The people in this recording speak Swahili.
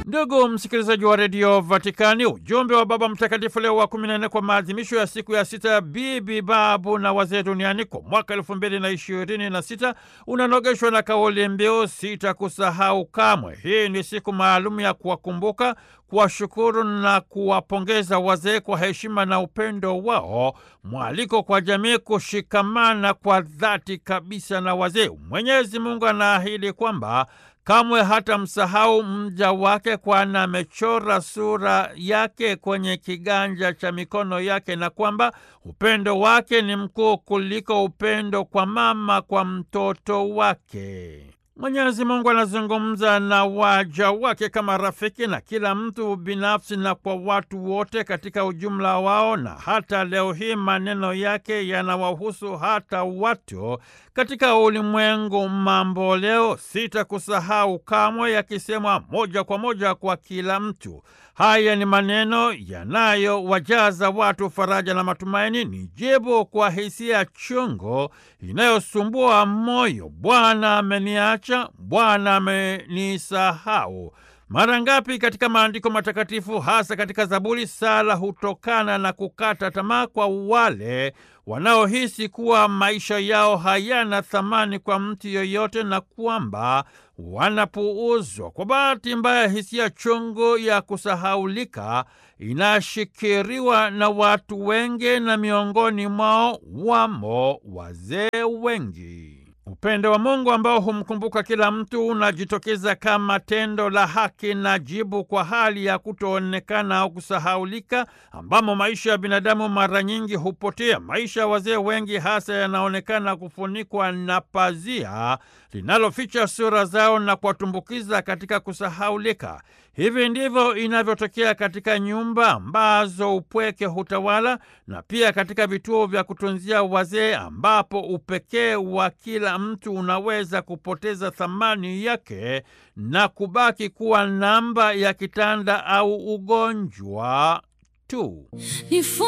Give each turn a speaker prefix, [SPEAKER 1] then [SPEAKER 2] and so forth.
[SPEAKER 1] Ndugu msikilizaji wa redio Vatikani, ujumbe wa Baba Mtakatifu Leo wa kumi na nne kwa maadhimisho ya siku ya sita ya bibi, babu na wazee duniani kwa mwaka elfu mbili na ishirini na sita unanogeshwa na kauli mbiu sitakusahau kamwe. Hii ni siku maalum ya kuwakumbuka, kuwashukuru na kuwapongeza wazee kwa heshima na upendo wao, mwaliko kwa jamii kushikamana kwa dhati kabisa na wazee. Mwenyezi Mungu anaahidi kwamba kamwe hata msahau mja wake, kwani amechora sura yake kwenye kiganja cha mikono yake, na kwamba upendo wake ni mkuu kuliko upendo kwa mama kwa mtoto wake. Mwenyezi Mungu anazungumza na waja wake kama rafiki na kila mtu binafsi na kwa watu wote katika ujumla wao, na hata leo hii maneno yake yanawahusu hata watu katika ulimwengu mambo leo. Sitakusahau kamwe, yakisemwa moja kwa moja kwa kila mtu. Haya ni maneno yanayowajaza watu faraja na matumaini, ni jibu kwa hisia chungu inayosumbua moyo. Bwana ameniacha, Bwana amenisahau. Mara ngapi katika maandiko matakatifu, hasa katika Zaburi, sala hutokana na kukata tamaa kwa wale wanaohisi kuwa maisha yao hayana thamani kwa mtu yoyote na kwamba wanapuuzwa. Kwa bahati mbaya, hisia chungu ya kusahaulika inashikiriwa na watu wengi, na miongoni mwao wamo wazee wengi. Upendo wa Mungu ambao humkumbuka kila mtu unajitokeza kama tendo la haki na jibu kwa hali ya kutoonekana au kusahaulika, ambamo maisha ya binadamu mara nyingi hupotea. Maisha ya wazee wengi hasa yanaonekana kufunikwa na pazia linaloficha sura zao na kuwatumbukiza katika kusahaulika. Hivi ndivyo inavyotokea katika nyumba ambazo upweke hutawala na pia katika vituo vya kutunzia wazee ambapo upekee wa kila mtu unaweza kupoteza thamani yake na kubaki kuwa namba ya kitanda au ugonjwa tu.